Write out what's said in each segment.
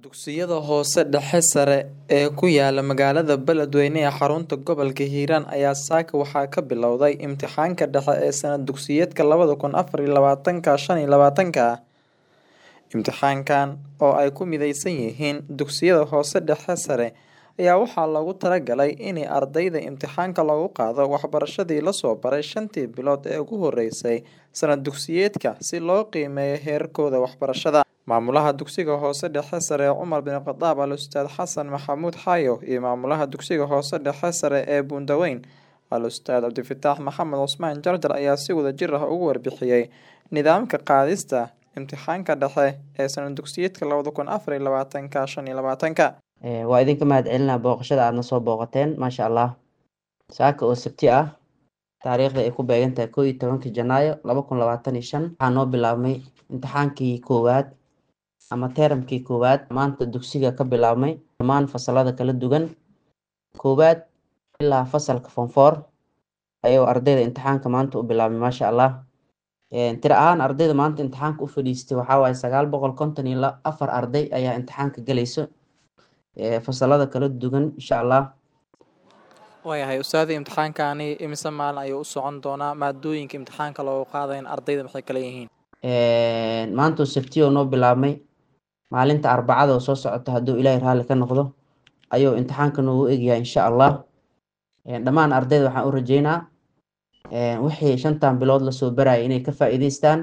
Dugsiyada hoose dhexe sare ee ku yaala magaalada Beledweyne ee xarunta gobolka Hiiraan ayaa saaka waxaa ka bilowday imtixaanka dhexe ee sanad dugsiyeedka labada kun afar iyo labatanka shan iyo labatanka. Imtixaankan oo ay ku mideysan yihiin dugsiyada hoose dhexe sare ayaa waxaa loogu talagalay in ardayda imtixaanka lagu qaado waxbarashadii la soo baray shantii bilood ee ugu horeysay sanad dugsiyeedka si loo qiimeeyo heerkooda waxbarashada. Maamulaha dugsiga hoose dhexe sare Cumar bin Khadaab Al Ustaad Xasan Maxamuud Xayo iyo maamulaha dugsiga hoose dhexe sare ee Buundaweyn Al Ustaad Cabdifataax Maxamed Cusmaan Jarjar ayaa si wadajir ah uga warbixiyay nidaamka qaadista imtixaanka dhexe ee sanad dugsiyeedka labada kun afar iyo labatanka shan iyo labatanka. waa idinka mahad celinaa booqashada aadna soo booqateen maasha allah saaka oo sabti ah taariikhda ay ku beegan tahay koo iyo tobanka janaayo laba kun labaatan iyo shan waxaa noo bilaabmay imtixaankii koowaad ama teeramkii koowaad maanta dugsiga ka bilaabmay dhammaan fasalada kala duwan koowaad ilaa fasalka form four ayuu ardayda imtixaanka maanta u bilaabmay maasha allah tiro ahaan ardayda maanta imtixaanka u fadhiistay waxaa waaye sagaal boqol konton iyo la- afar arday ayaa imtixaanka galayso fasalada kala duwan insha allah waayahay ustaadii imtixaankani imise maalin ayuu u socon doonaa maadooyinka imtixaanka loogu qaadayn ardayda maxay kala yihiin maanta oo sabtiyo noo bilaabmay maalinta arbacada oo soo socota hadduu ilaahay raalli ka noqdo ayuu imtixaanka noogu egyahay insha allah dhammaan ardayda waxaan u rajeynaa wixii shantan bilood lasoo barayay inay ka faa'iidaystaan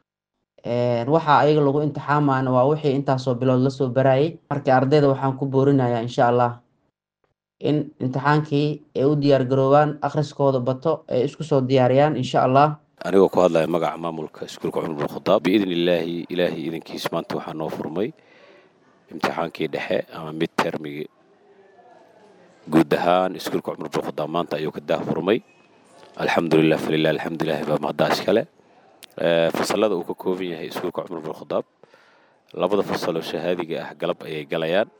waxa ayaga lagu imtixaamayna waa wixii intaasoo bilood lasoo barayay marka ardayda waxaan ku boorinayaa insha allah in imtixaankii ay u diyaar garoobaan akhriskooda bato ay isku soo diyaariyaan insha allah anigoo ku hadlaya magaca maamulka iskuulka cumar bin khadaab biidni illaahi ilaahay idankiis maanta waxaa noo furmay imtixaankii dhexe ama mid termigii guud ahaan iskuulka cumar bin khadaab maanta ayuu ka daah furmay alxamdulilah falilah alxamdulilahi baa mahadaas kale fasalada uu ka kooban yahay iskuulka cumar bin khadaab labada fasaloo shahaadiga ah galab ayay galayaan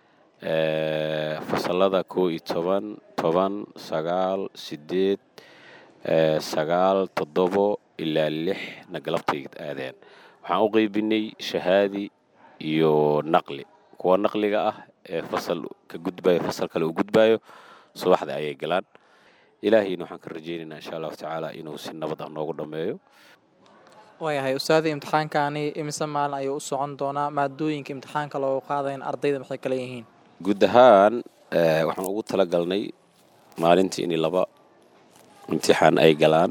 fasalada koo iyo toban toban sagaal sideed sagaal toddobo ilaa lixna galabtay aadeen waxaan u qeybinay shahaadi iyo naqli kuwa naqliga ah ee fasal ka gudbayo fasal kale uu gudbayo subaxda ayay galaan ilaahayna waxaan ka rajaynaynaa insha allahu tacaala inuu si nabad ah noogu dhammeeyo waayahay ustaadii imtixaankani imise maalin ayuu u socon doonaa maadooyinka imtixaanka loogu qaadayn ardayda maxay kala yihiin guud ahaan waxaan ugu talagalnay maalintii in laba imtixaan ay galaan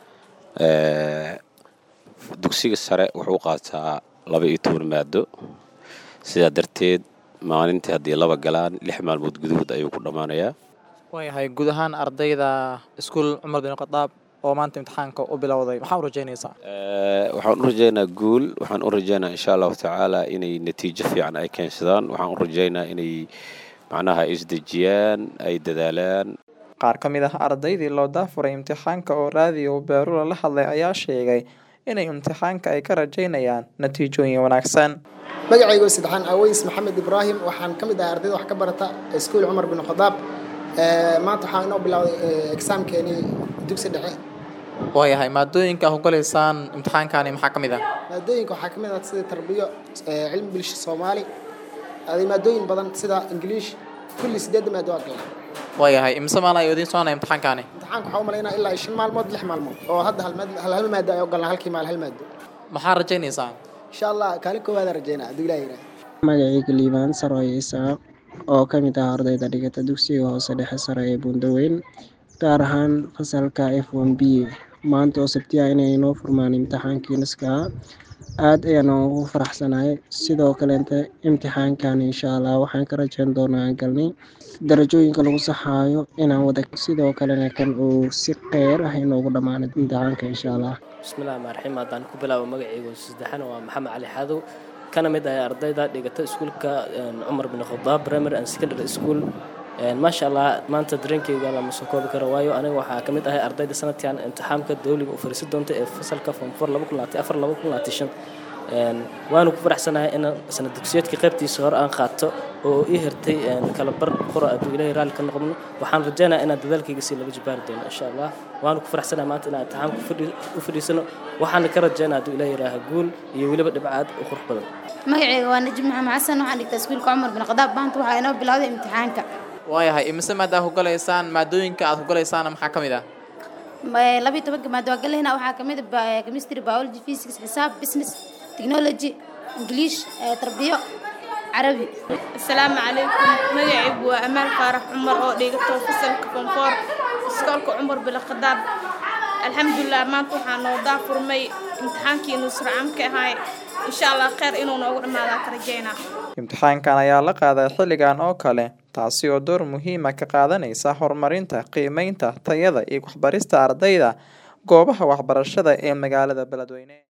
dugsiga sare wuxuu qaataa laba iyo toban maado sidaa darteed maalintii haddii laba galaan lix maalmood gudahood ayuu ku dhammaanayaa waayahay guud ahaan ardayda iskuul cumar bin khadaab oo maanta imtixaanka u bilowday maxaa u rajeynaysaa waxaan u rajeynaa guul waxaan u rajeynaa insha allahu tacaala inay natiijo fiican ay keensadaan waxaan u rajeynaa inay macnaha isdejiyaan ay dadaalaan qaar ka mid ah ardaydii loo daafuray imtixaanka oo raadiyo beerula la hadlay ayaa sheegay inay imtixaanka ay ka rajeynayaan natiijooyin wanaagsan magacaygo saddexaan aweys maxamed ibraahim waxaan ka mid ahay ardayda wax ka barata iskuul cumar bin khadaab maanta waxaa inoo bilowday exaamkeenii dugsi dhexe waayahay maadooyinka aad ku galaysaan imtixaankani maxaa ka mid ah maadooyinka waxaa ka mid ah sida tarbiyo cilmi bulsho soomaali aday maadooyin badan sida ingiliish kulli sideedda maado waa galnaa waayahay imise maalin ayuu idiin soconaya imtixaankani imtixaanka waxaa u malaynaa ilaa shan maalmood lix maalmood oo hadda hal maad hal hal maado ayuu galnaa halkii maal hal maado maxaa rajaynaysaa insha allah kaalin koowaada rajeynaa hadduu ilaah yidhaah magacayga liibaan saroye isaaq oo ka mid ah ardayda dhigata dugsiga hoose dhexe sare ee buundaweyn gaar ahaan fasalka f one b maanta oo sabtiya inay inoo furmaan imtixaankii niskaa aad ayaan ugu faraxsanahay sidoo kaleenta imtixaankan insha allah waxaan ka rajeyn doonaa galnay darajooyinka lagu saxaayo inaan wada sidoo kalena kan uu si qeyr ah inoogu dhammaano imtixaanka insha allah bismillahi rxmaan raxiim haddaan ku bilaabo magacaygu saddexan waa maxamed cali xadow kana mid ah ardayda dhigata iskuulka cumar bin khadaab primary and secondary school maasha allah maanta dareenkeyga lama soo koobi karo waayo aniga waxaa ka mid ahay ardayda sanadkan imtixaamka dawliga u fariisan doonta ee fasalka form four laba kun labaatan afar laba kun labaatan shan waanu ku faraxsanahay in sanad dugsiyeedka qaybtiisa hore aan qaato oo ii hirtay kala bar qora hadduu ilaahay raalli ka noqono waxaan rajaynayaa inaan dadaalkayga sii laba jibaari doono insha allah waanu ku faraxsanahay maanta inaan imtixaanka u fadhiisano waxaana ka rajaynaa hadduu ilaahay yidhaaha guul iyo weliba dhibcaad u qurux badan magacayga waa najib maxamed xasan waxaan dhigtaa iskuulka cumar bin khadaab maanta waxaa inoo bilowday imtixaanka waayahay imise maad aad ku galaysaan maadooyinka aad ku galaysaana maxaa ka mid ah labiyo tobanka maado waa galayna waxaa kamid ah chemistry biology physics xisaab business technology english tarbiyo carabi asalaamu calaykum magacaygu waa amaal faarax cumar oo dhigato fasalka fonfoor iskoolka cumar bila khadaab alxamdulilah maanta waxaa noo daafurmay imtixaankii nusracamka ahay insha allah kheyr inuu noogu dhammaadaa ka rajaynaa imtixaankan ayaa la qaaday xilligan oo kale taasi oo door muhiima ka qaadanaysa horumarinta qiimeynta tayada iyo waxbarista ardayda goobaha waxbarashada ee magaalada beledweyne